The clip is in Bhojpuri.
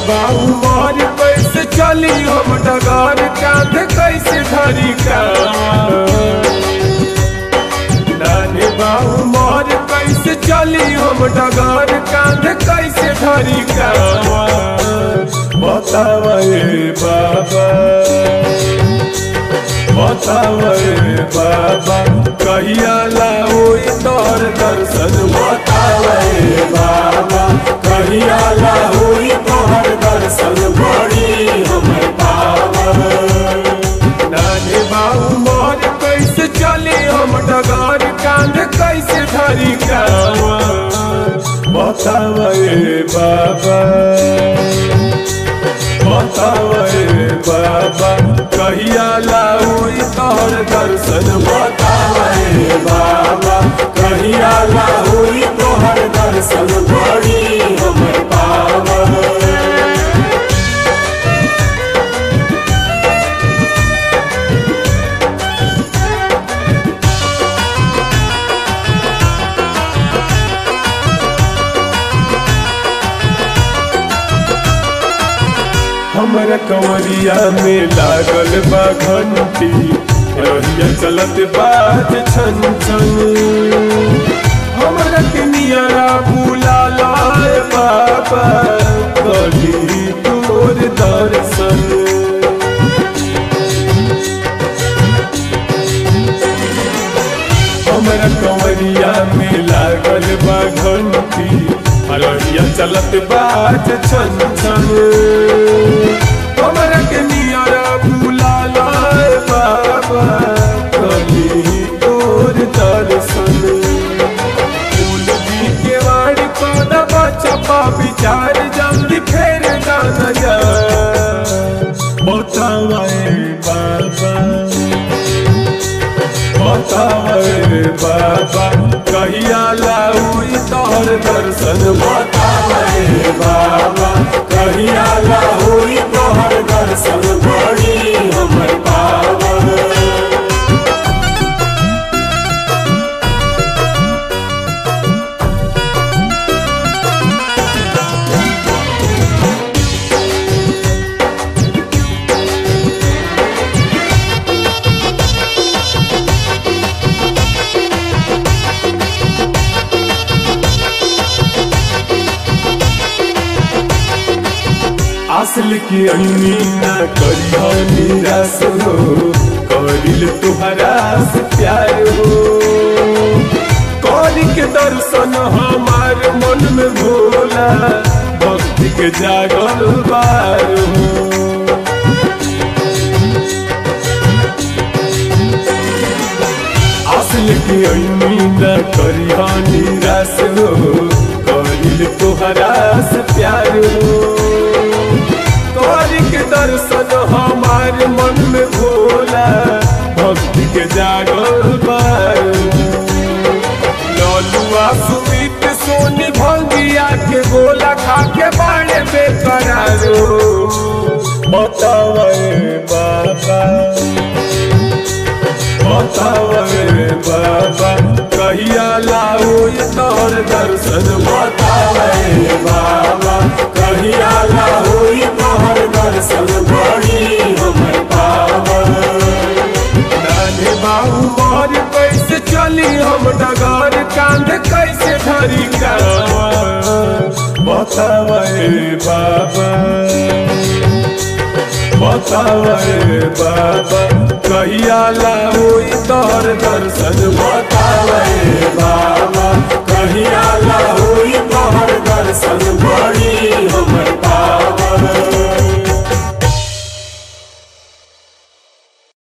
बाऊ मोर कैसे चली हम डगर कांध कैसे धरी का नानी बाऊ मोर कैसे चली हम डगर कांध कैसे धरी का बतावे बाबा बतावे बाबा कहिया लाओ तोर दर्शन बतावे बाबा कहिया लाओ तोहर दर्शन बड़ी हमर पावन नानी बाबू मोर कैसे चली हम डगर कांध कैसे धरी कावा बतावे बाबा बतावे बाबा कहिया लाऊ तोहर दर्शन बतावे बाबा कहिया लाऊ तोहर दर्शन बड़ी हमर पावन हमरा कंवरिया में लागल बा घंटी रहिया चलत बाज छन छन हमरा के नियरा बुला लाए बाबा कली तोर दर्शन हमरा कंवरिया में लागल बा घंटी हलरिया चलत बाज छन छन हमरा के नियरा बुला लाए बाबा कली तोर दर्शन फूल भी के वाड़ पौधा बचपा विचार जल्दी फेर गाना जा बतावे बाबा बतावे बाबा कहिया लाऊ तोहर दर्शन बतावे बाबा कहिया लाऊ तोहर दर्शन बड़ी हमर पावन असल की अन्नी न करियो निराश हो करिल तुहरा से प्यार हो कौरी के दर्शन हमार मन में भोला भक्ति के जागल बार हो असल की अन्नी न करियो निराश हो करिल तुहरा से प्यार हो तोरी के दर्शन हमार मन में भोला भक्ति के जागल बार ललुआ सुमित सोनी भंगिया के गोला खा के बाड़े बेकरारो बतावे बाबा बतावे बाबा कहिया लाओ तोहर दर्शन बतावे बाबा कहिया लाओ तोहर दर्शन बड़ी हमर पावन नानी बाबू मोर कैसे चली हम डगर कांध कैसे धरी कावा बतावे बाबा बतावे बाबा कहिया लाओ तोहर दर्शन बता